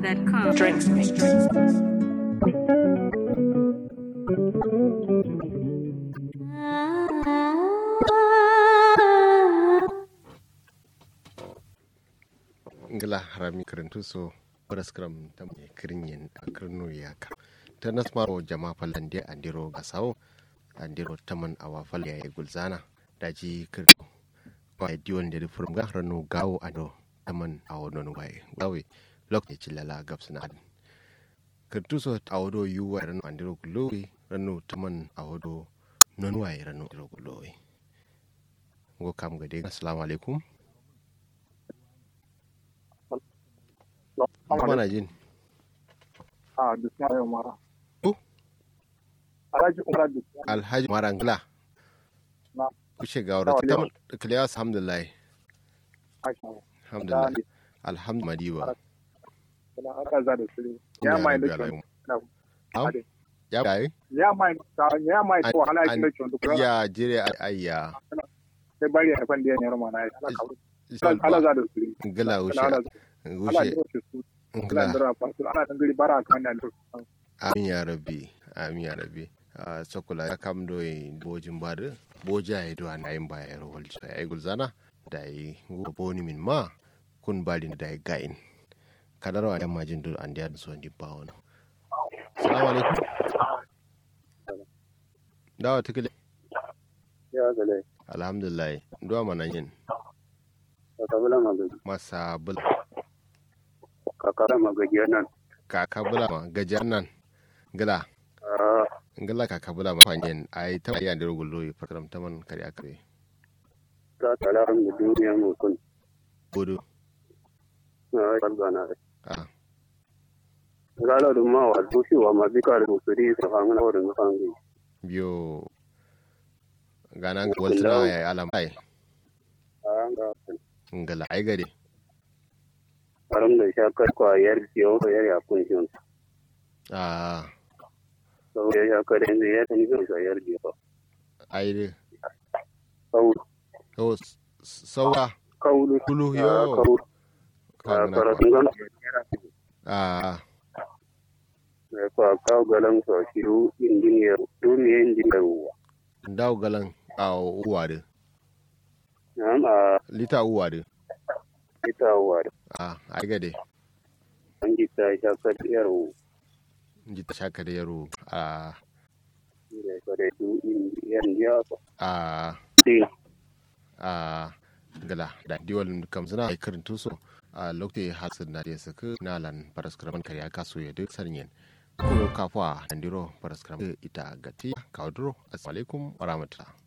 NigerWide.com. Drinks me. ngila harami karantu so paraskram tam e kirinyen akirno yaka ta nasmaro jama falande andiro gasawo andiro taman awa fal ya gulzana daji kirno wa diwon da furum ga rano gawo ado taman awo non waye gawe lok ne cilala gabsna adin kirtu so awodo yuwa rano andiro gulowi rano taman awodo non waye rano andiro gulowi ngo kam gade assalamu alaikum mana jin a bismillah umara Oh. alhaji umara bismillah alhaji marangla na kushe ga wadda ta kiliyas alhamdulillah aisha alhamdulillah da alhamdulillah na aka za da sirri ya mai da kyan Am? ya bai ya mai ta ya mai to hala shi da kyan duk ya jire ayya sai bari ya fan da yan yarma na ala ka ala za da sirri gila ala ushe ala ushe da su ala gila da fasu ala da gari bara kan da amin ya rabbi amin ya rabbi a sokula ya kam do yin bojin bada boja ya do na yin baya ya rawal ya yi gulzana da yi boni min ma kun bali da yi gain kadarwa yan majin do an da so ndi bawo no assalamu alaikum dawa tikile ya gale alhamdulillah duwa mana yin ka kabila magaji masa bul ka kara magaji nan kaka bula ma gajar nan gila a ngila kaka bula ma fanyen ai ta ya ndiro gullo yi fataram taman kare akare ta tala da duniya mu kun bodo na kalbana ah gala da ma wa dushi wa ma bika da musuri su hangana wa da nufangi biyo gana ga waltuna ya yi alam ai a ga ngala ai gade aram da shakar kwa yar siyo da yar ya kun shi ah sau ya shakar yanzu ya tani zai sa yar jiya ai de kau to saura kaulu kulu a yo kau a Kangana kwa. karatun gana ah ya kwa kawo galan sa shiru injiniyar duniya injiniyar ruwa ndaw galan a uwa de na'am a lita uwa de ita wa ah ai gade an ji ta shakar yar ruwa nji ta shaka da yaro ah da kare du injiniyar jiya ah din a gala da diwal kam suna ai karin tuso a lokte hasin na da saka nalan paraskraman kariya kaso ya duk sanyen ko kafa andiro paraskraman ita gati kaudro assalamu alaikum wa rahmatullah